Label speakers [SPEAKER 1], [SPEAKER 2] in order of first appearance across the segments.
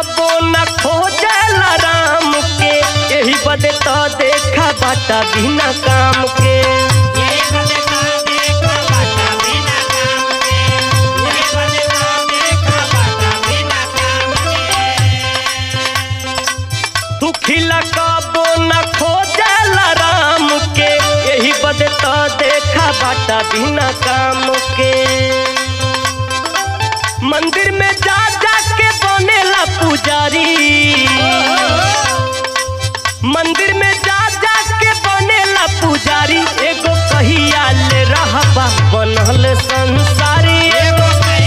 [SPEAKER 1] कबो न खोजला राम के यही बदे तो देखा बाटा बिना काम के तू खिला कबो न खोजला राम के यही बदे तो देखा बाटा बिना काम के मंदिर में जा जा के बनेला पुजारी मंदिर में जा जा के बनेला पुजारी एगो कहिया ले रहबा बनल संसारी एगो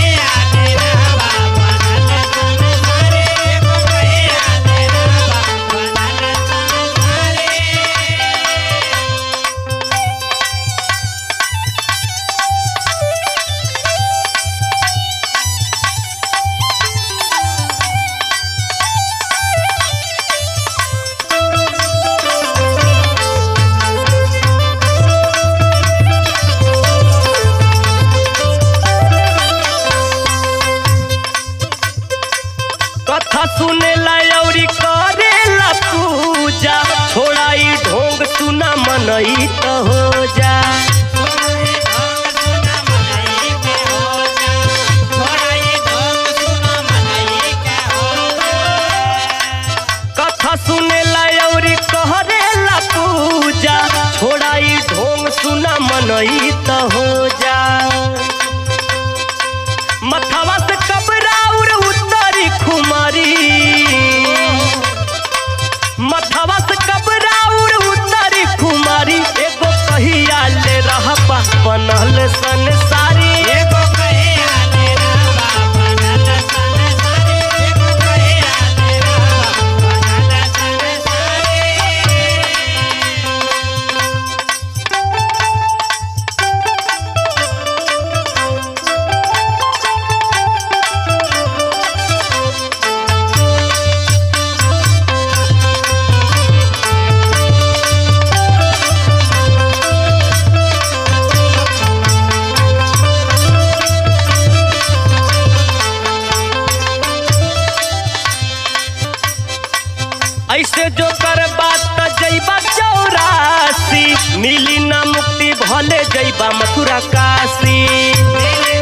[SPEAKER 1] कथा सुनेला अउरी करेला पूजा छोड़ाई ढोंग सुना मनई त हो जा कथा सुनेला अउरी करेला पूजा छोड़ाई ढोंग सुना मनई त हो जा मथवा से कबराउर उतरी खुमारी मथवा से कबराउर उतरी खुमारी एगो कहिया ले रहबा बनल संसारी एगो ऐसे जो कर बात जैबा चौरासी मिली ना मुक्ति भले जैबा मथुरा काशी